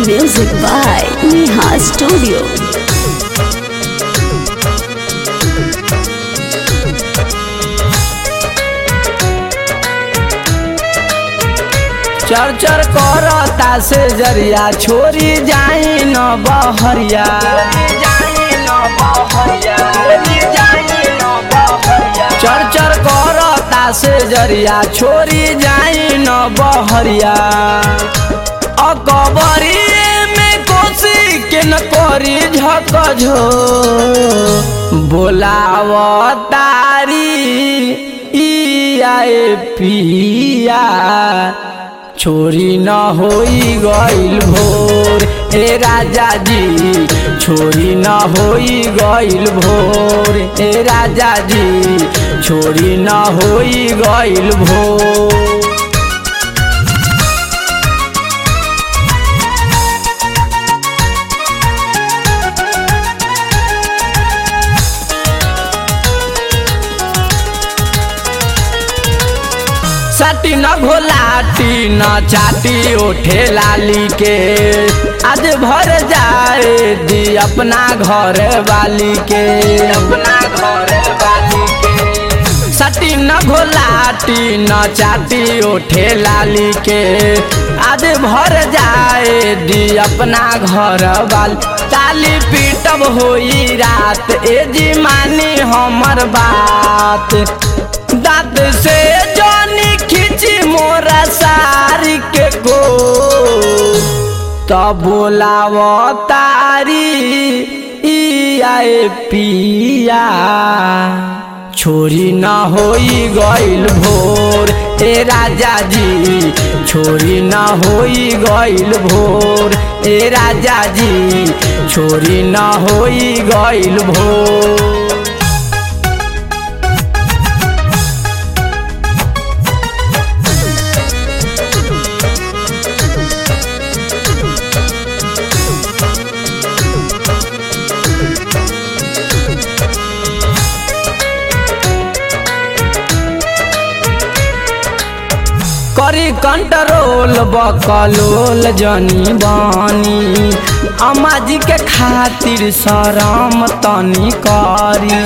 Music by Neha Studio. चर चर करता से जरिया छोरी जाई न बहरिया चर चर करता से जरिया छोरी जाई न बहरिया अकबरी में कोसी के न करी झक झो बोलाव तारी ई आए पिया छोरी न होई गइल भोर ए राजा जी छोरी न होई गइल भोर ए राजा जी छोरी न होई गइल भोर सटी न घोलाटी न चाटी ओठे लाली के आज भर जाए दी अपना घर वाली के अपना घर वाली के सटी न घोलाटी न चाटी ओठे लाली के आज भर जाए दी अपना घर वाली ताली पीटब होई रात ए जी मानी हमर बात दांत से जानी खींची मोरा सारी के गो तब बोलाव तारी ई आए पिया छोरी न होई गइल भोर ए राजा जी छोरी न होई गइल भोर ए राजा जी छोरी न होई गइल भोर करी कंट्रोल बकलोल जनी बानी अम्मा जी के खातिर शरम तनी करी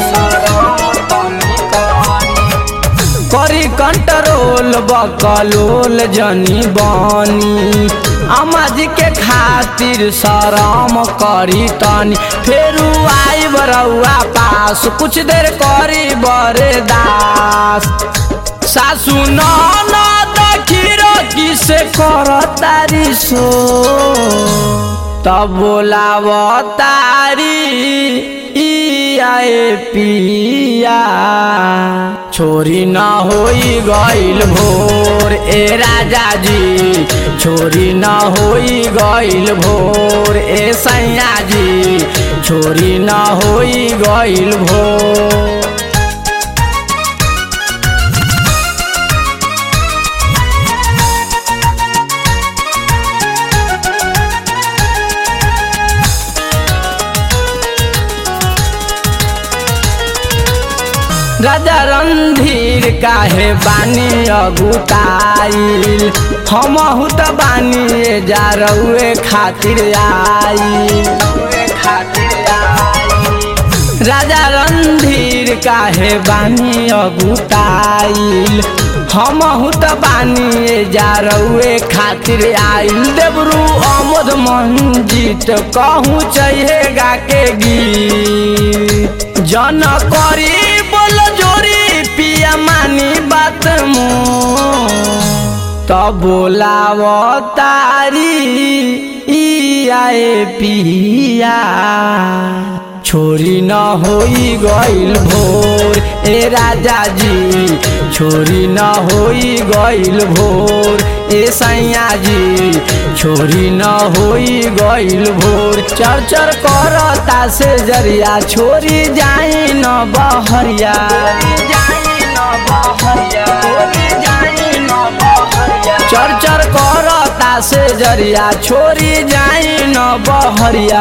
करी कंट्रोल बकलोल जनी बानी अम्मा जी के खातिर शरम करी तनी फेरू आई बरौआ पास कुछ देर करी बरदास सासू ननद खीरो किसे कर तारी सो तब बोलाव तारी ई आए पिया छोरी न होई गइल भोर ए राजा जी छोरी न होई गइल भोर ए सैया जी छोरी न होई गइल भोर राजा रणधीर काहे बानी अगुताइल हमहु त बानी जा रउए खातिर आइल राजा रणधीर काहे बानी अगुताइल हमहु त बानी जा रउए खातिर आइल देवरू अमोद मंजित कहूँ चाहिए गा के गीत जन करी बोल जोरी पिया मानी बात मो तब बोलाव तारी ई आए पिया छोरी न होई गइल भोर ए राजा जी छोरी न होई गइल भोर ए सैया जी छोरी न होई गइल भोर चर चर करता से जरिया छोरी जाई न बहरिया चर चर करता से जरिया छोरी जाई न बहरिया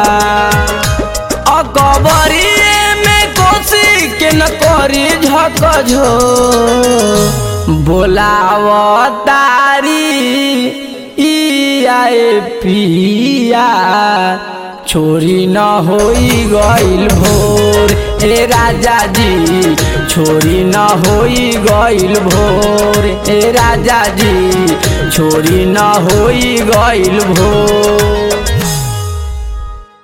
अकबरी में कोसी के न करी झक झो बोलाव तारी ई आए पिया छोरी न होई गइल भोर ए राजा जी छोरी न होई गइल भोर ए राजा जी छोरी न होई गइल भोर